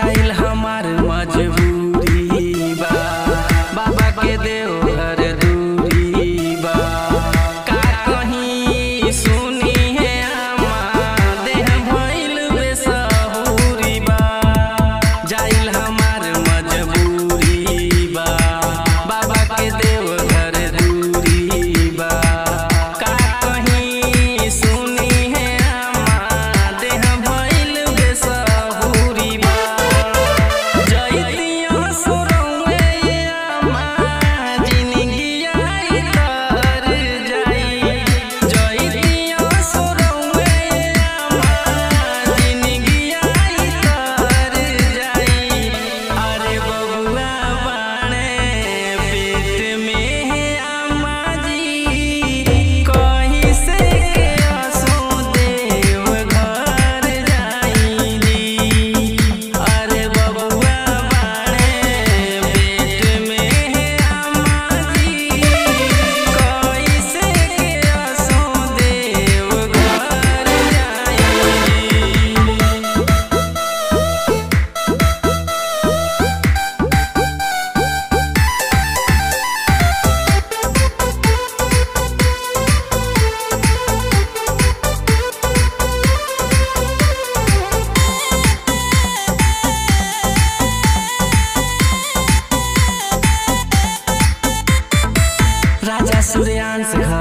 जाइल हमार मजबूरी बा बाबा के देवघर दूरी बा का कहीं सुनी है आमा देह भइल बेसहुरी बा जाइल हमार मजबूरी बा बाबा के देवघर दूरी बा का कहीं सुनी है आमा देह भइल बेसहुरी बा जइतिया सुरौए आमा जिनगिया तर जाई जइतिया सुरौए आमा जिनगिया तर जाई अरे बबुआ बाणे पेट में है आमा जी कहीं से के आसो देव घर जाई जी अरे बबुआ बाणे पेट में है आमा जी कहीं से के आसो देव घर जाई जी राजा सूर्यांश